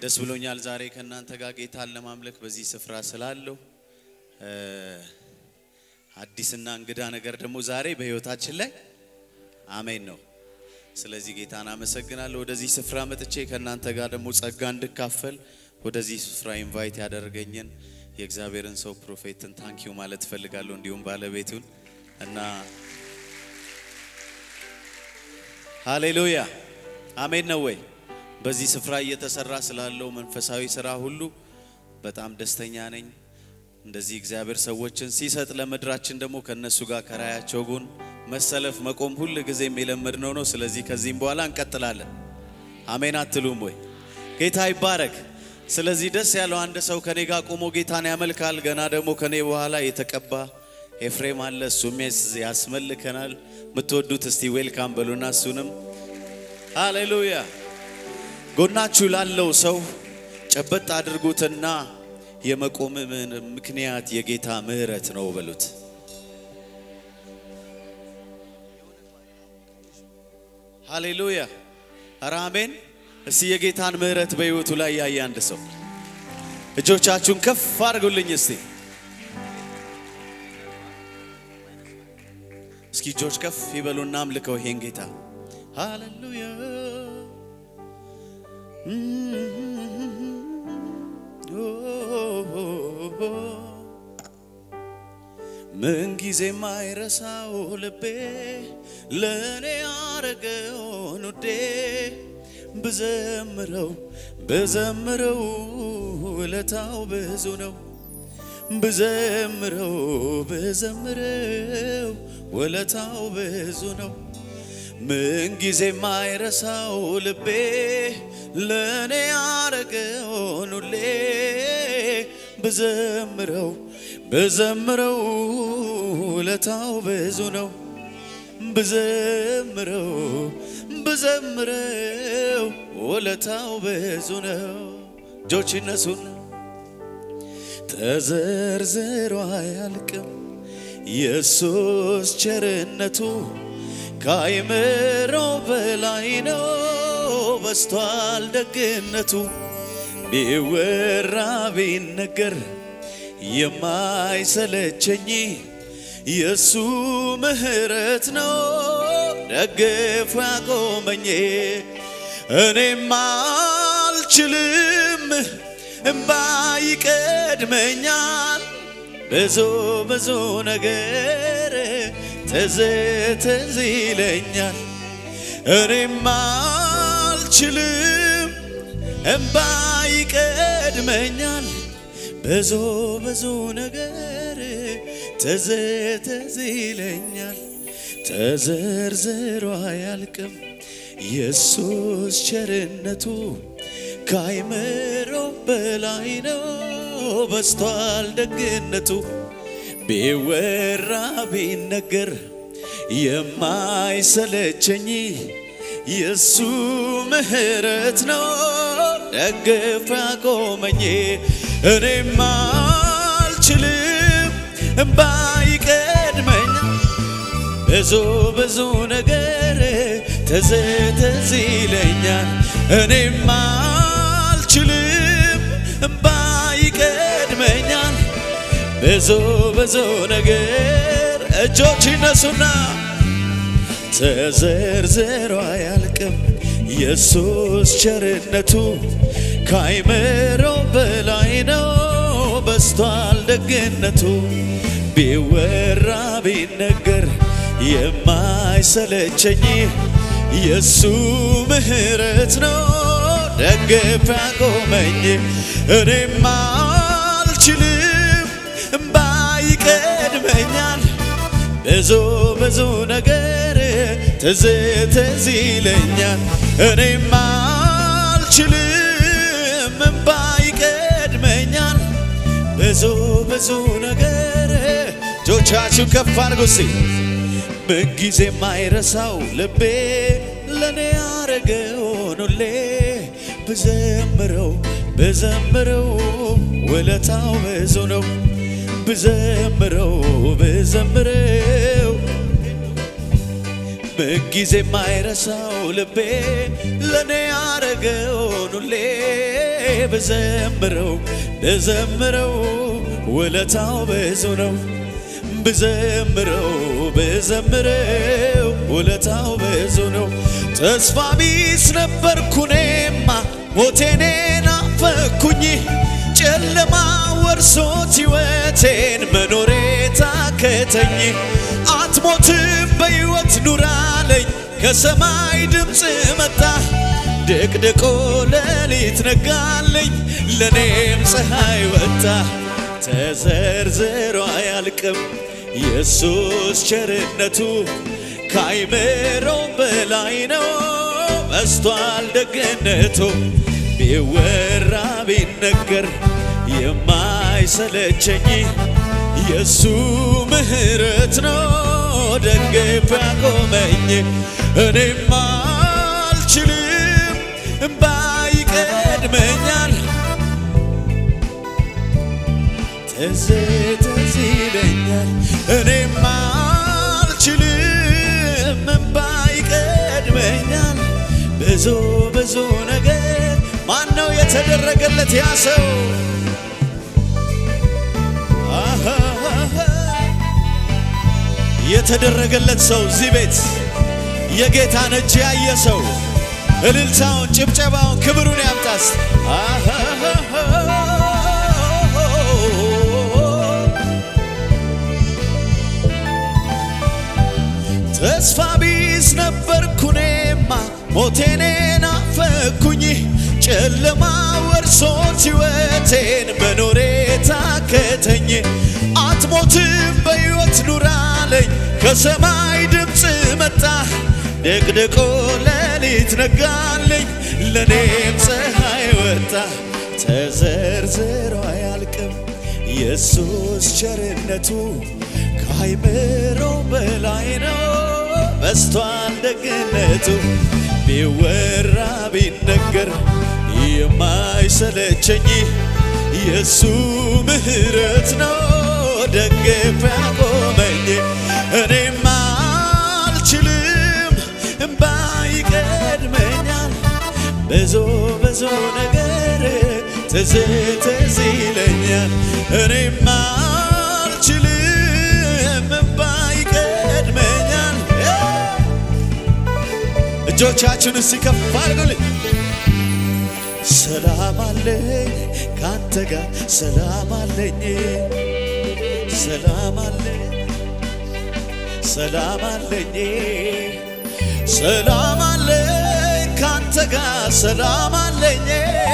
ደስ ብሎኛል ዛሬ ከእናንተ ጋር ጌታን ለማምለክ በዚህ ስፍራ ስላለው አዲስና እንግዳ ነገር ደግሞ ዛሬ በህይወታችን ላይ አሜን ነው። ስለዚህ ጌታን አመሰግናለሁ። ወደዚህ ስፍራ መጥቼ ከእናንተ ጋር ደግሞ ጸጋ እንድካፈል ወደዚህ ስፍራ ኢንቫይት ያደረገኝን የእግዚአብሔርን ሰው ፕሮፌትን ታንኪዩ ማለት እፈልጋለሁ። እንዲሁም ባለቤቱን እና ሃሌሉያ አሜን ነው ወይ? በዚህ ስፍራ እየተሰራ ስላለው መንፈሳዊ ስራ ሁሉ በጣም ደስተኛ ነኝ። እንደዚህ እግዚአብሔር ሰዎችን ሲሰጥ ለምድራችን ደግሞ ከነሱ ጋር ከራያቸው ጎን መሰለፍ መቆም ሁል ጊዜም የለመድነው ነው። ስለዚህ ከዚህም በኋላ እንቀጥላለን። አሜን አትሉም ወይ? ጌታ ይባረክ። ስለዚህ ደስ ያለው አንድ ሰው ከኔ ጋር ቆሞ ጌታን ያመልካል። ገና ደግሞ ከኔ በኋላ የተቀባ ኤፍሬም አለ፣ እሱም ያስመልከናል። የምትወዱት እስቲ ዌልካም በሉና እሱንም ሃሌሉያ። ጎናችሁ ላለው ሰው ጨበጥ አድርጉትና የመቆም ምክንያት የጌታ ምሕረት ነው በሉት። ሃሌሉያ ኧረ አሜን። እስቲ የጌታን ምሕረት በሕይወቱ ላይ ያየ አንድ ሰው እጆቻችሁን ከፍ አድርጉልኝ እስቲ። እስኪ እጆች ከፍ ይበሉና አምልከው ይሄን ጌታ ሃሌሉያ ምንጊዜ ማይረሳው ልቤ ለእኔ ያረገውን ውዴ ብዘምረው ብዘምረው ውለታው ብዙ ነው። ብዘምረው ብዘምረው ውለታው ብዙ ነው። ምንጊዜ ማይረሳው ልቤ ለእኔ ያረገውን ሁሌ ብዘምረው ብዘምረው ውለታው ብዙ ነው። ብዘምረው ብዘምረው ውለታው ብዙ ነው። እጆች ይነሱና ተዘርዝሮ አያልቅም የሱስ ቸርነቱ ከአይምሮ በላይ ነው በስቷል ደግነቱ ቢወራ ቢነገር የማይሰለቸኝ የሱ ምሕረት ነው ደግፎ ያቆመኝ። እኔም አልችልም እምባ ይቀድመኛል ብዙ ብዙ ነገር ትዝ ትዝ ይለኛል። እኔም አልችልም እምባ ይቀድመኛል ብዙ ብዙ ነገር ትዝ ትዝ ይለኛል። ተዘርዝሮ አያልቅም የሱስ ቸርነቱ ከአይምሮ በላይ ነው በስቷል ደግነቱ ቢወራ ቢነገር የማይሰለቸኝ የሱ ምሕረት ነው ደግፎ ያቆመኝ። እኔም አልችልም እምባ ይቀድመኛል ብዙ ብዙ ነገር ትዝ ትዝ ይለኛል። እኔም አልችልም እምባ ይቀድመኛል ብዙ ብዙ ነገር እጆች ይነሱና ተዘርዝሮ አያልቅም የሱስ ቸርነቱ ከአይምሮ በላይ ነው በስቷል ደግነቱ ቢወራ ቢነገር የማይሰለቸኝ የሱ ምሕረት ነው ደግፎ ያቆመኝ እኔም አልችልም እምባ ይቀድመኛል ብዙ ብዙ ነገር ትዝ ትዝ ይለኛል። እኔም አልችልም እምባ ይቀድመኛል ብዙ ብዙ ነገር እጆቻችሁ ከፍ አድርጉ እስቲ ምንጊዜ የማይረሳው ልቤ ለእኔ ያረገውን ሁሌ ብዘምረው ብዘምረው ውለታው ብዙ ነው። ብዘምረው ብዘምረው ምንጊዜ የማይረሳው ልቤ ለእኔ ያረገውን ሁሌ ብዘምረው ብዘምረው ውለታው ብዙ ነው ብዘምረው ብዘምረው ውለታው ብዙ ነው። ተስፋ ቢስ ነበርኩ እኔማ ሞቴኔ ናፈኩኝ ጨለማ ወርሶት ሕይወቴን መኖሬ ታከተኝ። አትሞትም በሕይወት ኑራለኝ ከሰማይ ድምፅ መጣ ድቅድቆ ሌሊት ነጋለኝ ለእኔም ፀሐይ ወጣ ተዘርዝሮ አያልቅም ኢየሱስ ቸርነቱ ካይምሮ በላይ ነው በስቷል ደግነቱ ቢወራ ቢነገር የማይሰለቸኝ የሱ ምሕረት ነው ደግፍ ያቆመኝ እኔም አልችልም እምባ ይቀድመኛል ትዝ ትዝ ይለኛል እኔም አልችልም እምባ ይቀድመኛል ብዙ ብዙ ነገር ማን ነው የተደረገለት ያ ሰው አሃሃሃ። የተደረገለት ሰው እዚህ ቤት የጌታን እጅ ያየ ሰው እልልታውን፣ ጭብጨባውን፣ ክብሩን ያምጣስ። ተስፋ ቢስ ነበርኩ እኔማ ሞቴኔ ናፈኩኝ ጨለማ ወርሶት ሕይወቴን መኖሬ ታከተኝ አትሞትም በሕይወት ኑራለኝ ከሰማይ ድምፅ መጣ ደቅደቆ ሌሊት ነጋለኝ ለእኔም ፀሐይ ወጣ ተዘርዝሮ አያልቅም ኢየሱስ ቸርነቱ ከአይምሮ በላይ ነው በስቷል ደግነቱ ቢወራ ቢነገር የማይሰለቸኝ የሱ ምሕረት ነው ደግፍ ያቆመኝ እኔም አልችልም እምባ ይቀድመኛል ብዙ ብዙ ነገር ትዝ ትዝ ይለኛል እኔም አልችልም እምባ ይቀድመኛል እጆቻችሁን እስቲ ከፍ አድርጉልኝ ሰላም አለኝ ካንተ ጋር ሰላም አለኝ ሰላም አለኝ ሰላም አለኝ ሰላም አለኝ ካንተ ጋር ሰላም አለኝ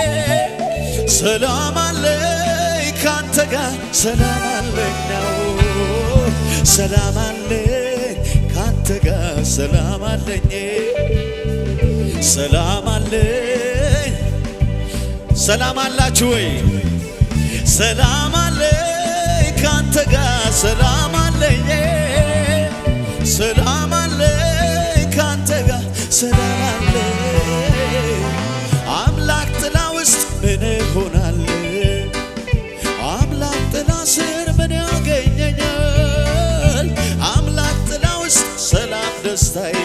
ሰላም አለኝ ካንተ ጋር ሰላም አለኝ ነው ሰላም አለኝ ካንተ ጋር ሰላም አለኝ ሰላም አለኝ ሰላም አላችሁ ወይ? ሰላም አለኝ ካንተ ጋር ሰላም አለኝ ሰላም አለኝ ካንተ ጋር ሰላም አለኝ አምላክ ጥላ ውስጥ ምን እሆናለሁ? አምላክ ጥላ ስር ምን ያገኘኛል? አምላክ ጥላ ውስጥ ሰላም ደስታዬ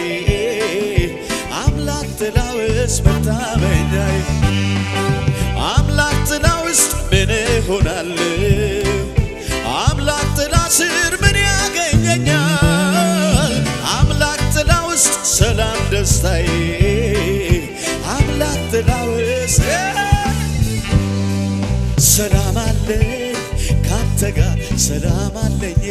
አምላክ ጥላ ውስጥ መታመኛዬ አምላክ ጥላ ውስጥ ምን እሆናለሁ? አምላክ ጥላ ስር ምን ያገኘኛል? አምላክ ጥላ ውስጥ ሰላም ደስታዬ አምላክ ጥላ ውስጥ ሰላም አለኝ ካንተ ጋር ሰላም አለኝ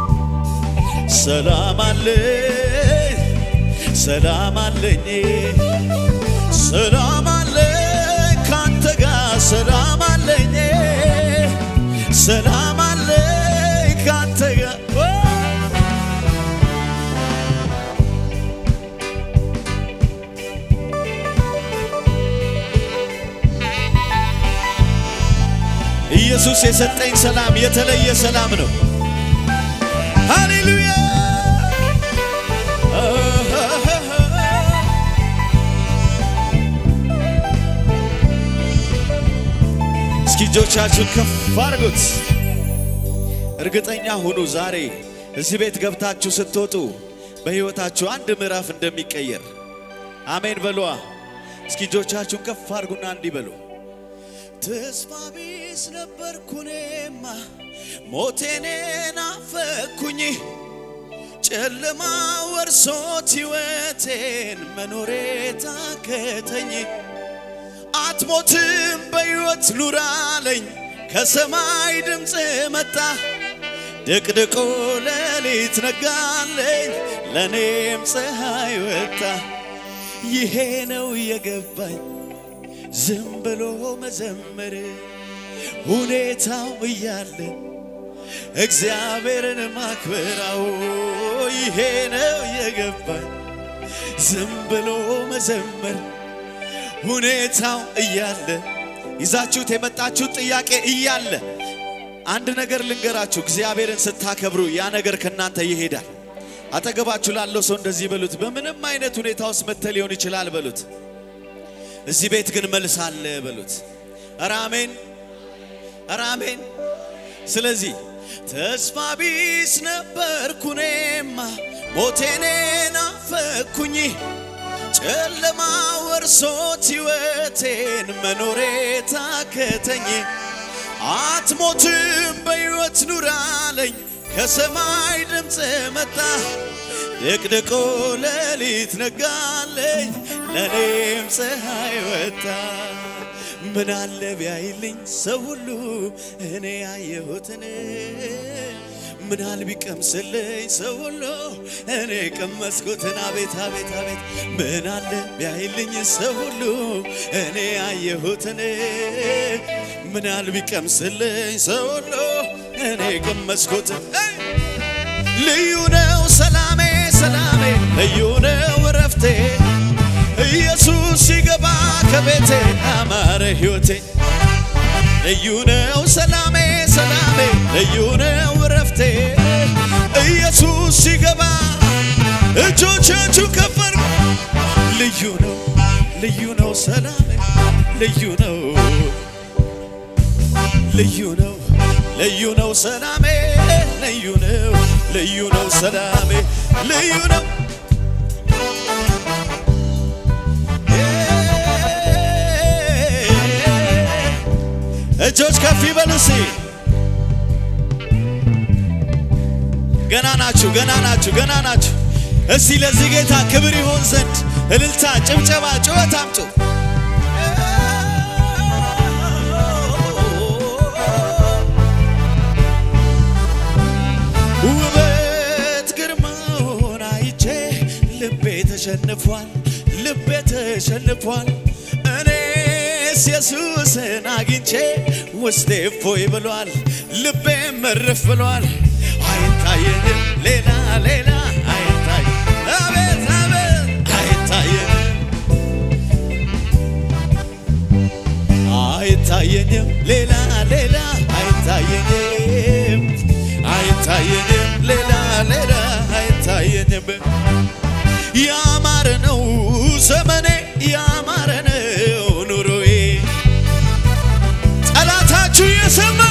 ሰላም አለኝ ሰላም አለኝ ሰላም አለኝ ካንተ ጋር ሰላም አለኝ ሰላም አለኝ ካንተ ጋር ኢየሱስ የሰጠኝ ሰላም የተለየ ሰላም ነው። ሃሌሉያ እስኪ እጆቻችሁን ከፍ አድርጉት። እርግጠኛ ሁኑ ዛሬ እዚህ ቤት ገብታችሁ ስትወጡ በሕይወታችሁ አንድ ምዕራፍ እንደሚቀየር አሜን በሏ። እስኪ እጆቻችሁን ከፍ አድርጉና እንዲህ በሉ። ተስፋ ቢስ ነበርኩ እኔማ ሞቴኔ ናፈኩኝ ጨለማ ወርሶት ሕይወቴን መኖሬ ታከተኝ አትሞትም በሕይወት ኑራለኝ ከሰማይ ድምፅ መጣ ድቅድቆ ሌሊት ነጋለኝ ለእኔም ፀሐይ ወጣ ይሄ ነው የገባኝ ዝም ብሎ መዘመር ሁኔታው እያለ እግዚአብሔርን ማክበራው ይሄ ነው የገባኝ ዝም ብሎ መዘመር ሁኔታው እያለ ይዛችሁት የመጣችሁት ጥያቄ እያለ አንድ ነገር ልንገራችሁ፣ እግዚአብሔርን ስታከብሩ ያ ነገር ከእናንተ ይሄዳል። አጠገባችሁ ላለው ሰው እንደዚህ በሉት፣ በምንም አይነት ሁኔታ ውስጥ መጥተህ ሊሆን ይችላል በሉት። እዚህ ቤት ግን መልስ አለ በሉት። ኧረ አሜን፣ ኧረ አሜን። ስለዚህ ተስፋ ቢስ ነበርኩ እኔማ ሞቴኔ ናፈኩኝ ጨለማ ወርሶት ሕይወቴን መኖሬ ታከተኝ አትሞትም በሕይወት ኑራለኝ ከሰማይ ድምፅ መጣ ድቅድቆ ሌሊት ነጋለኝ ለእኔም ፀሐይ ወጣ ምን አለ ቢያይልኝ ሰው ሁሉ እኔ ያየሁትን ምናል ቢቀምስልኝ ሰው ሁሉ እኔ ቀመስኩትን አቤት አቤት አቤት ምን አለ ቢያይልኝ ሰው ሁሉ እኔ ያየሁትን ምናል ቢቀምስልኝ ሰው ሁሉ እኔ ቀመስኩትን ልዩ ነው ሰላሜ ሰላሜ ልዩ ነው እረፍቴ ኢየሱስ ሲገባ ከቤቴ አማረ ሕይወቴ ልዩ ነው ሰላሜ ሰላሜ ልዩ ነው እረፍቴ ኢየሱስ ሲገባ እጆቻችሁ ከፈር ልዩ ነው ልዩ ነው ሰላሜ ልዩ ነው ልዩ ነው ልዩ ነው ሰላሜ ልዩ ነው ልዩ ነው ሰላሜ ልዩ ነው እጆች ከፍ ይበሉ እስኪ። ገና ናችሁ፣ ገና ናችሁ፣ ገና ናችሁ። እስቲ ለዚህ ጌታ ክብር ይሆን ዘንድ እልልታ፣ ጭብጨባ፣ ጩኸት አምጡ። ውበት ግርማውን አይቼ ልቤ ተሸንፏል፣ ልቤ ተሸንፏል። እኔስ ኢየሱስን አግኝቼ ውስጤ እፎይ ብሏል፣ ልቤ መርፍ ብሏል። አይታየንም ሌላ ሌላ አይታይ አቤት አቤት አይታየንም አይታየንም ሌላ ሌላ አይታየንም አይታየንም ሌላ ሌላ አይታየንም ያማረ ነው ዘመኔ ያማረ ነው ኑሮዬ ጠላታችሁ የሰማ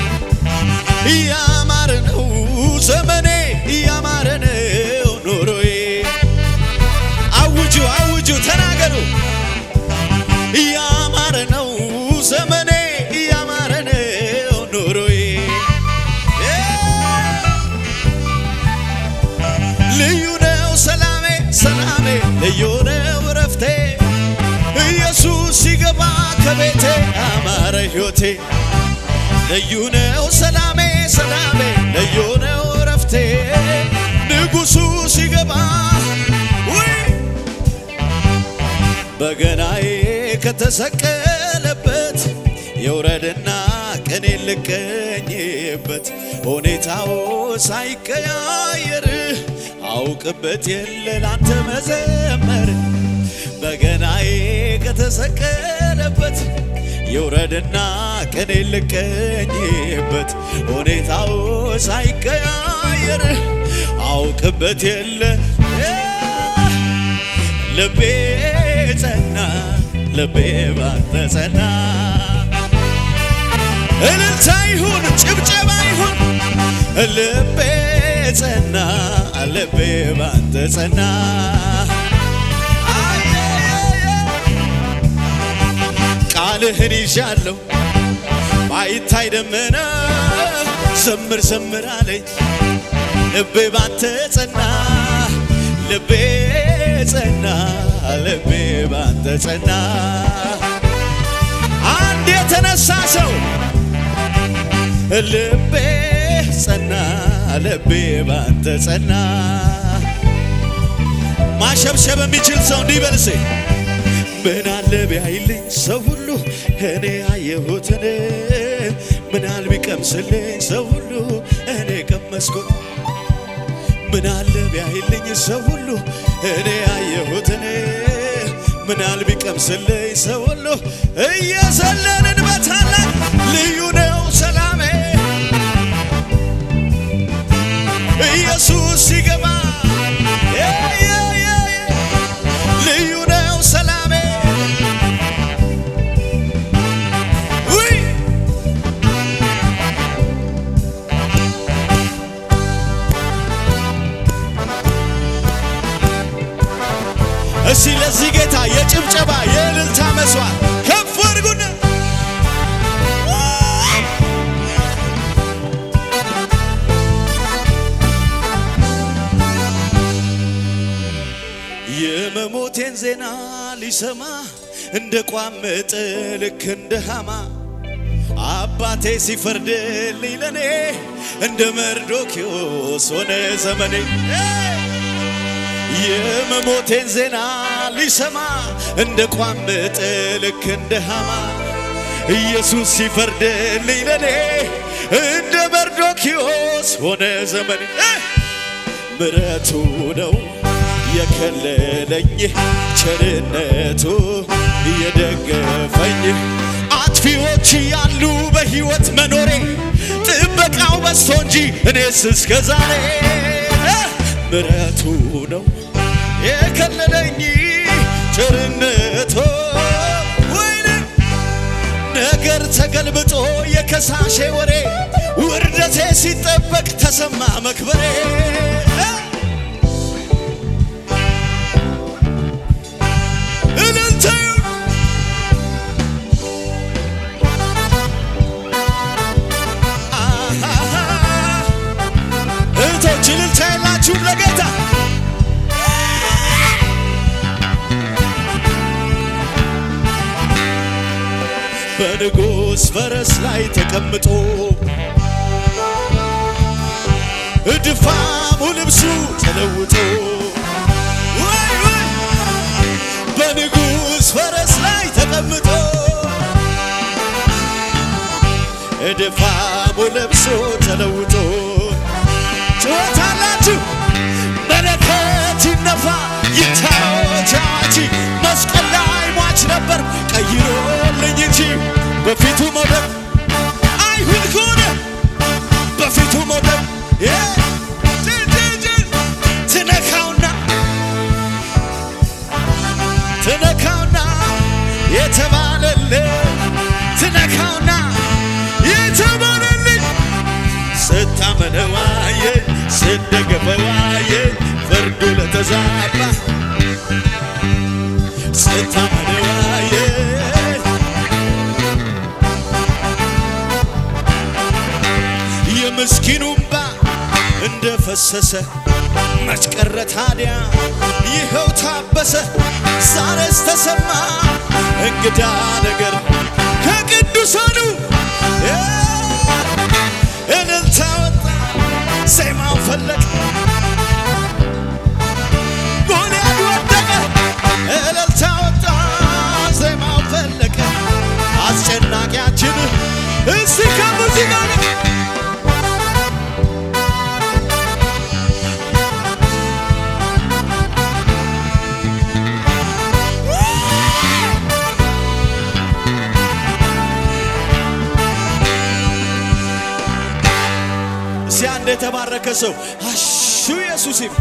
ያማረ ነው ዘመኔ ያማረ ነው ኑሮዬ አውጁ አውጁ ተናገሩ ያማረ ነው ዘመኔ ያማረ ነው ኑሮዬ ልዩ ነው ሰላሜ ሰላሜ ልዩ ነው እረፍቴ ኢየሱስ ሲገባ ከቤቴ አማረ ሕይወቴ ልዩ ነው ሰላሜ ሰላሜ ልዩ ነው እረፍቴ ንጉሡ ሲገባ ውይ በገናዬ ከተሰቀለበት የውረድና ቀኔ ልቀኝበት ሁኔታው ሳይቀያየር አውቅበት የለ ላንተ መዘመር በገናዬ ከተሰቀለበት የውረድና ቀኔ ልቀኝበት ሁኔታው ሳይቀያየር አውቅበት የለ ልቤ ጸና ልቤ ባንተ ጸና እልልታ ይሁን ጭብጨባ ይሁን ልቤ ጸና ልቤ ባንተ ጸና ቃልህን ይዣለሁ ሳይታይ ደመና ዘምር ዘምር አለኝ ልቤ ባንተ ጸና ልቤ ጸና ልቤ ባንተ ጸና አንድ የተነሳ ሰው ልቤ ጸና ልቤ ባንተ ጸና ማሸብሸብ የሚችል ሰው እንዲህ በል እስኪ ምን አለ ቢያይልኝ ሰው ሁሉ እኔ ያየሁትን ምን አለ ቢቀምስልኝ ሰው ሁሉ እኔ ቀመስኩት ምን አለ ቢያይልኝ ሰው ሁሉ እኔ ያየሁትን ምን አለ ቢቀምስልኝ ሰው ሁሉ እየዘለልን በታላቅ ልዩ ነው ሰላሜ ኢየሱስ ሲገባ የ- የ- የ- የ- ልዩ ነው ሰላሜ ውይ እስቲ ለዚህ ጌታ የጭብጨባ የእልልታ መስዋዕት ከፍ አድርጉና የመሞቴን ዜና ሊሰማ እንደ ቋመጠ ልክ እንደ ሃማ አባቴ ሲፈርድልኝ ለኔ እንደ መርዶኪዎስ ሆነ ዘመኔ የመሞቴን ዜና ሊሰማ እንደ ቋመጠ ልክ እንደ ሃማ ኢየሱስ ሲፈርድልኝ ለኔ እንደ መርዶኪዎስ ሆነ ዘመኔ ምረቱ ነው የከለለኝ ቸርነቱ የደገፈኝ አጥፊዎች ያሉ በሕይወት መኖሬ ጥበቃው በስቶ እንጂ እኔስ እስከ ዛሬ ምረቱ ነው የከለለኝ ቸርነቱ ወይኔ ነገር ተገልብጦ የከሳሼ ወሬ ውርደቴ ሲጠበቅ ተሰማ መክበሬ እልልታ አሃሃ። እህቶች እልልታ የላችሁም ለጌታ በንጉሥ ፈረስ ላይ ተቀምጦ እድፋሙ ልብሱ ተለውጦ ወይ ወይ በንጉሥ ፈረስ ላይ ተቀምጦ እድፋሙ ልብሱ ተለውጦ ጭወታላችሁ መለከት ይነፋ ይታወጅ አዋጅ መስቀል ላይ ሟች ነበር ቀይሮልኝ እንጂ በፊቱ መውደቅ አይሁድ ከሆነ በፊቱ መውደቅ የ- ጅ- ጅ- ጅ- ትነካውና ትነካውና የተባለልህ ትነካውና የተባለልኝ ስታመነዋየ ስደገፈዋየ ፍርዱ ለተዛባ ስታመነዋየ የምስኪኑ እምባ እንደ ፈሰሰ መች ቀረ ታዲያ ይኸው ታበሰ ዛሬስ ተሰማ እንግዳ ነገር ከቅዱሳኑ እልልታ ወጣ ዜማው ፈለቀ ጎልያድ ወደቀ እልልታ ወጣ ዜማው ፈለቀ አስጨናቂያችን እስቲ ከሙዚቃ ጋር እስቲ አንድ የተባረከ ሰው አሹ ኢየሱስ ይብ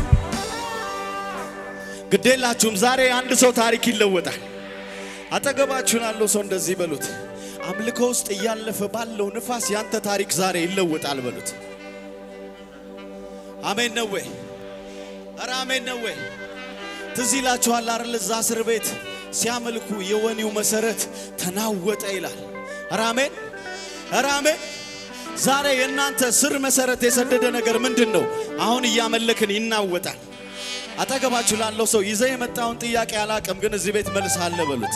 ግዴላችሁም ዛሬ አንድ ሰው ታሪክ ይለወጣል። አጠገባችሁን ያለው ሰው እንደዚህ በሉት፣ አምልኮ ውስጥ እያለፈ ባለው ንፋስ ያንተ ታሪክ ዛሬ ይለወጣል በሉት። አሜን ነው ወይ? ኧረ አሜን ነው ወይ? ትዝ ይላችኋል አይደል? እዛ እስር ቤት ሲያመልኩ የወኔው መሰረት ተናወጠ ይላል። ኧረ አሜን ኧረ አሜን። ዛሬ የእናንተ ስር መሰረት የሰደደ ነገር ምንድን ነው? አሁን እያመለክን ይናወጣል። አጠገባችሁ ላለው ሰው ይዘህ የመጣውን ጥያቄ አላቅም፣ ግን እዚህ ቤት መልስ አለ በሉት።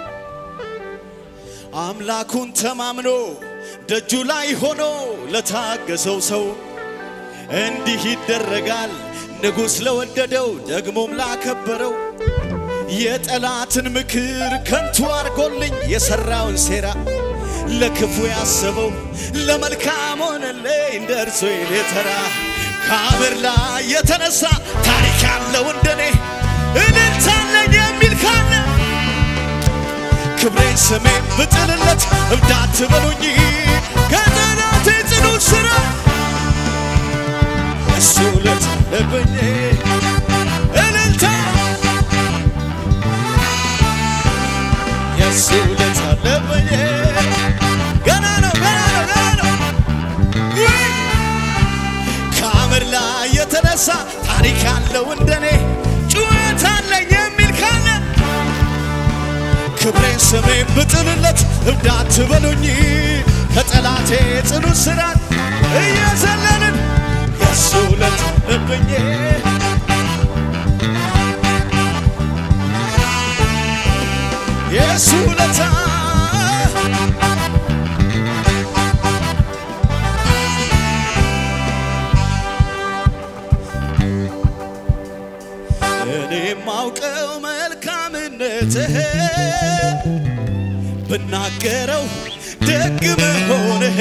አምላኩን ተማምኖ ደጁ ላይ ሆኖ ለታገሰው ሰው እንዲህ ይደረጋል። ንጉሥ ለወደደው ደግሞም ላከበረው የጠላትን ምክር ከንቱ አርጎልኝ የሠራውን ሴራ ለክፉ ያሰበው ለመልካም ሆነልኝ እንደ እርሱ የተራ ከአብር ላይ የተነሳ ታሪክ ያለው እንደኔ እልልታለኝ የሚል ካለ ክብሬን ስሜን ብጥልለት እብዳት በሉኝ ከጠላቴ ጽኑ ስራ እሱ ለት ለበኝ እልልታ የእሱ ለት አለበኝ ገና ነው ገና ነው ገና ነው ውይ! ከአምር ላይ የተነሳ ታሪክ ያለው እንደኔ ጩኸት አለኝ የሚል ካለ ክብሬን ስሜን ብጥልለት እብዳት በሉኝ ከጠላቴ ጽኑ ስራት እየዘለልን የእሱ ለት ለበኝ የእሱ ለታ እኔ ማውቀው መልካምነትህ ብናገረው ደግ መሆንህ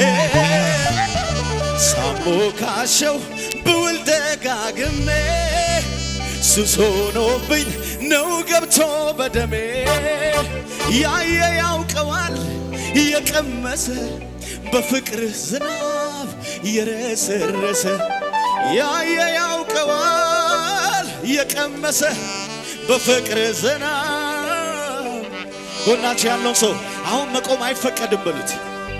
ሳሞካሸው ብውል ደጋግሜ ሱስ ሆኖብኝ ነው ገብቶ በደሜ ያየ ያውቀዋል የቀመሰ በፍቅር ዝናብ የረሰረሰ ያየ ያውቀዋል የቀመሰ በፍቅር ዝናብ ጎናቸው ያለውን ሰው አሁን መቆም አይፈቀድም በሉት።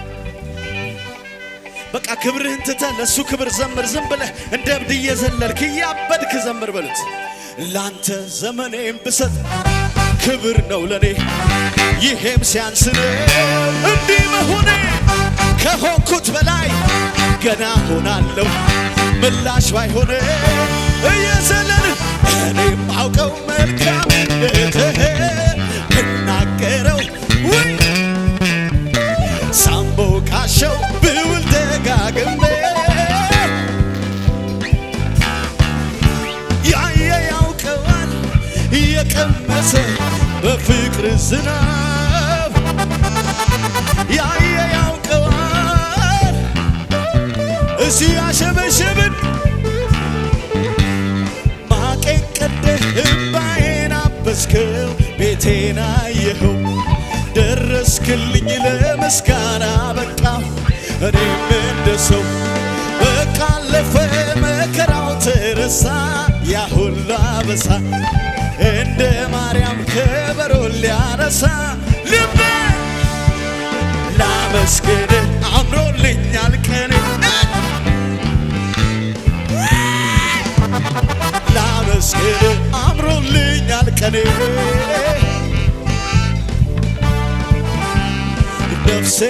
በቃ ክብርህን ትተህ ለእሱ ክብር ዘምር። ዝም ብለህ እንደ እብድ እየዘለልክ እያበድክ ዘምር በሉት። ላንተ ዘመኔም ብሰጥ ክብር ነው ለኔ፣ ይሄም ሲያንስ ነው እንዲህ መሆኔ። ከሆንኩት በላይ ገና ሆናለሁ ምላሽ ባይሆን እየዘለልን እኔም አውቀው መልካምነትህ ብናገረው ውይ ሳምቦ ካሸው ብውል ደጋግሜ ያየ ያውቀዋል የቀመሰ በፍቅር ዝናብ ያየ ያውቀዋል እዚህ ያሸበሸብን ማቄን ቀደህ እምባዬን አበስከው ቤቴን አየኸው ደረስክልኝ ለምስጋና በቃሁ እኔም እንደ ሰው በቃ አለፈ መከራው ተረሳ ያ ሁሉ አበሳ እንደ ማርያም ከበሮ ሊያነሳ ልቤ ላመስግን አምሮልኛል ቀኔ ላመስግን አምሮልኛል ቀኔ ነፍሴ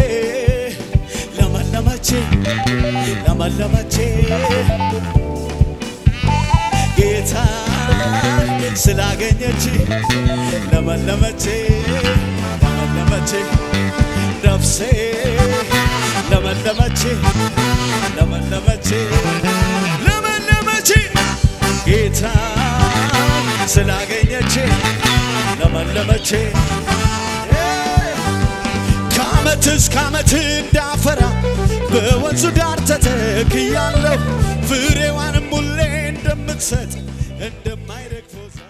ለመለመቼ ለመለመቼ ጌታ ስላገኘች ለመለመቼ ለመለመቼ ነፍሴ ለመለመቼ ለመለመቼ ለመለመቼ ጌታ ስላገኘች ለመለመቼ ከዓመት እስከ ዓመት እንዳፈራ በወንዙ ዳር ተተክያለሁ ፍሬዋንም ሁሌ እንደምትሰጥ እንደማይረግፈው ዛፍ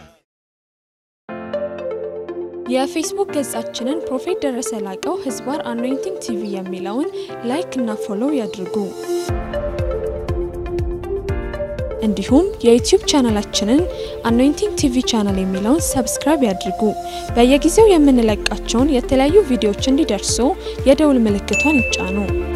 የፌስቡክ ገጻችንን ፕሮፌት ደረሰ ላቀው ህዝባር አኖይንቲንግ ቲቪ የሚለውን ላይክ እና ፎሎው ያድርጉ። እንዲሁም የዩቲዩብ ቻናላችንን አኖይንቲንግ ቲቪ ቻናል የሚለውን ሰብስክራይብ ያድርጉ። በየጊዜው የምንለቃቸውን የተለያዩ ቪዲዮዎች እንዲደርሱ የደውል ምልክቷን ይጫኑ።